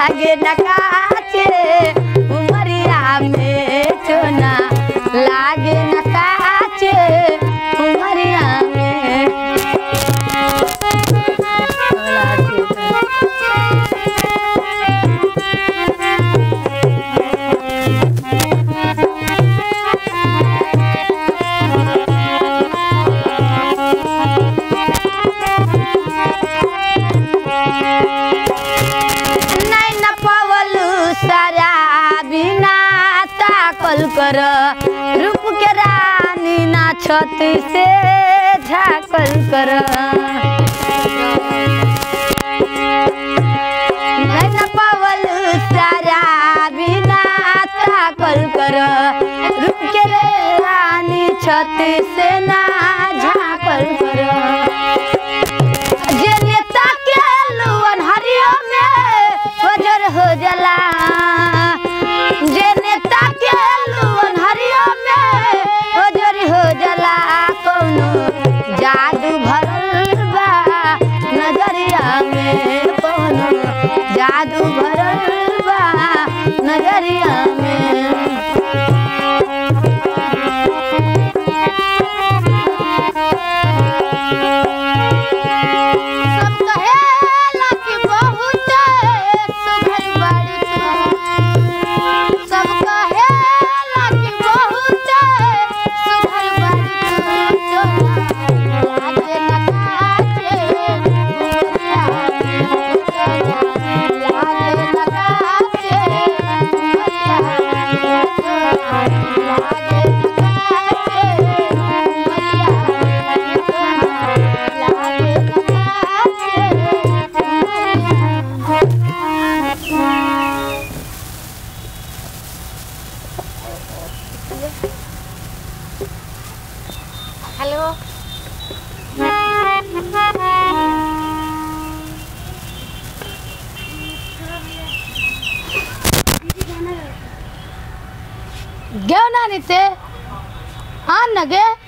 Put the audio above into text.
लागे नकाचे उमरिया में चोना लागे नकाचे उमरिया में नहीं न पवलू सारा बिना ताकल कर रूप के रानी ना छत से झाकल कर नहीं न पवलू सारा बिना ताकल कर रूप के रानी छत से ना झाकल कर जे नेता के लुअन हरियो में वजर हो जला जे नेता के लुअन हरियो में वजर हो जला कोनो जादू भरल बा नजरिया में कोनो जादू भरल बा नजरिया में सब कहेला कि बहुत सुघर बाड़ी तू। सब कहेला कि बहुत सुघर बाड़ी तू। चोला लागे नकाचे, लागे नकाचे, लागे हेलो घेऊ ना नीचे आण ना गे